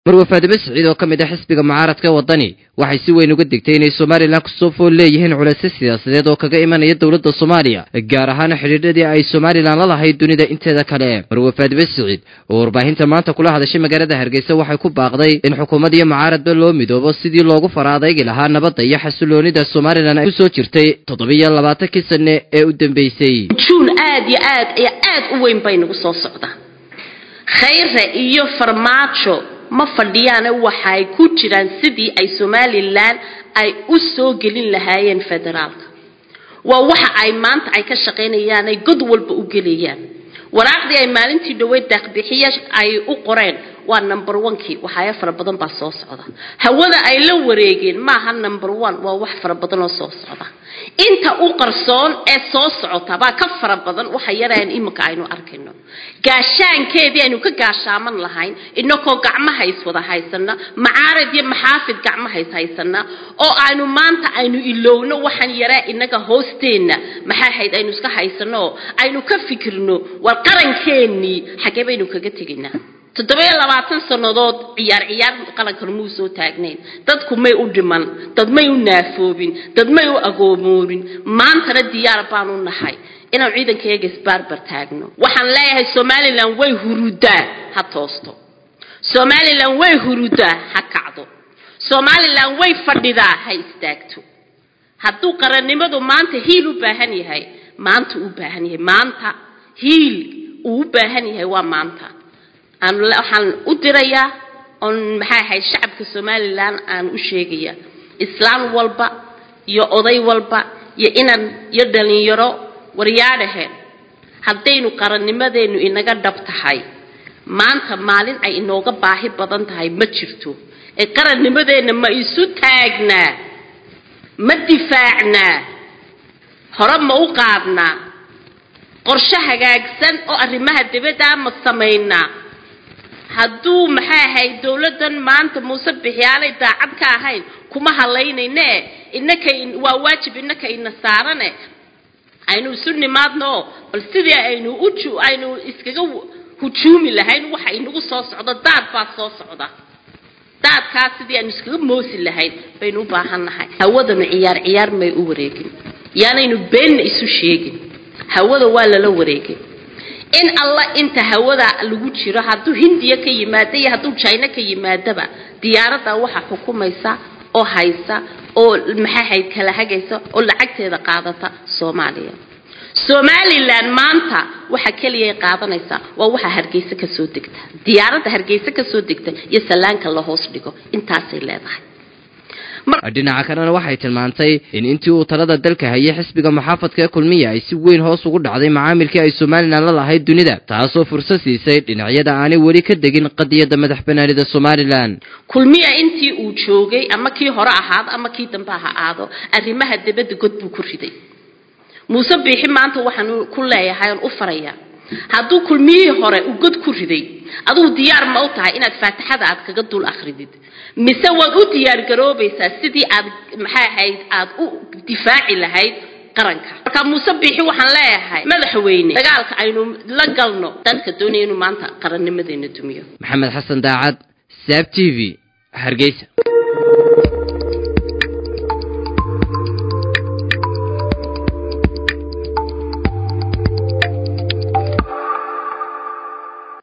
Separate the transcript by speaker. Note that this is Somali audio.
Speaker 1: marwe faadime siciid oo ka mid ah xisbiga mucaaradka wadani waxay si weyn uga digtay inay somalilan kusoo fool leeyihiin culeysyo siyaasadeed oo kaga imanaya dowladda soomaaliya gaar ahaan xidhiidhadii ay somalilan la lahayd dunida inteeda kale marwe faadime siciid oo warbaahinta maanta kula hadashay magaalada hargeysa waxay ku baaqday in xukuumad iyo mucaaradba loo midoobo sidii loogu fara adaygi lahaa nabadda iyo xasiloonida somalilan ay kusoo jirtay toddobiyo labaatankii sane ee u dambeysay
Speaker 2: juun aad iyo aad iyo aad u weyn bay nagu soo socda khayre iyo farmaajo ma fadhiyaane waxay ku jiraan sidii ay somalilan ay u soo gelin lahaayeen federaalka waa waxa ay maanta ay ka shaqaynayaan ay god walba u gelayaan waraaqdii ay maalintii dhaweyd daaqbixiya ay u qoreen waa number onekii waxaaya fara badan baa soo socda hawada ay la wareegeen maaha number one waa wax fara badan oo soo socda inta u qarsoon ee soo socota baa ka fara badan waxa yaraan iminka aynu arkayno gaashaankeedii aynu ka gaashaaman lahayn inakoo gacmahays wada haysana macaarad iyo maxaafid gacmahays haysana oo aynu maanta aynu ilowno waxaan yaraa inaga hoosteenna maxaa hayd aynu iska haysano oo aynu ka fikirno war qarankeenii xaggee baynu kaga tegaynaa toddobiyo labaatan sannadood ciyaar ciyaar qalankan muu soo taagnayn dadku may u dhiman dad may u naafoobin dad may u agoomoobin maantana diyaar baanu nahay inaan ciidankayaga isbaarbar taagno waxaan leeyahay somalilan way hurudaa ha toosto somalilan way hurudaa ha kacdo somalilan way fadhidaa ha istaagto hadduu qarannimadu maanta hiil u baahan yahay maanta uu baahan yahay maanta hiil uu u baahan yahay waa maanta waxaan u dirayaa oon maxay ahayd shacabka somalilan aan u sheegaya islaam walba iyo oday walba iyo inan iyo dhalinyaro waryaadhaheen haddaynu qarannimadeennu inaga dhab tahay maanta maalin ay inooga baahi badan tahay ma jirto ee qarannimadeenna ma isu taagnaa ma difaacnaa hore ma u qaadnaa qorshe hagaagsan oo arrimaha dibadda ma samaynaa hadduu maxay ahayd dowladdan maanta muuse bixiyaalay daacad ka ahayn kuma halaynayne inaka waa waajib inaka ina saarane aynu isu nimaadno bal sidii aynu uju aynu iskaga hujuumi lahayn waxa inagu soo socdo daad baa soo socda daadkaas sidii aynu iskaga moosi lahayn baynu u baahan nahay hawadanu ciyaar ciyaar may u wareegin yaanaynu beenna isu sheegin hawada waa lala wareegay in alla inta hawada lagu jiro hadduu hindiya ka yimaado iyo hadduu jina ka yimaadaba diyaaradda waxa xukumaysa oo haysa oo maxay hayd kala hagaysa oo lacagteeda qaadata soomaaliya somalilan maanta waxa keliyay qaadanaysaa waa waxa hargeysa kasoo degta diyaaradda hargeysa kasoo degta iyo sallaanka la hoos dhigo intaasay leedahay
Speaker 1: dhinaca kalena waxay tilmaantay in intii uu talada dalka hayay xisbiga muxaafadka ee kulmiya ay si weyn hoos ugu dhacday macaamilkii ay somalilan la lahayd dunida taasoo fursad siisay dhinacyada aanay weli ka degin qadiyadda madax banaanida somalilan
Speaker 2: kulmiya intii uu joogay ama kii hore ahaado ama kii dambe ha aado arrimaha dibadda god buu ku riday muuse biixi maanta waxaan ku leeyahay oon u farayaa hadduu kulmiyihii hore uu god ku riday adugu diyaar ma u tahay inaad faatixada aad kaga dul akridid mise waad u diyaar garoobaysaa sidii aad maxay ahayd aad u difaaci lahayd qaranka marka muuse biixi waxaan leeyahay madaxweyne dagaalka aynu la galno dadka doonaya inuu maanta qarannimadeena dumiyo
Speaker 1: maxamed xasan daacad saab t v hargeysa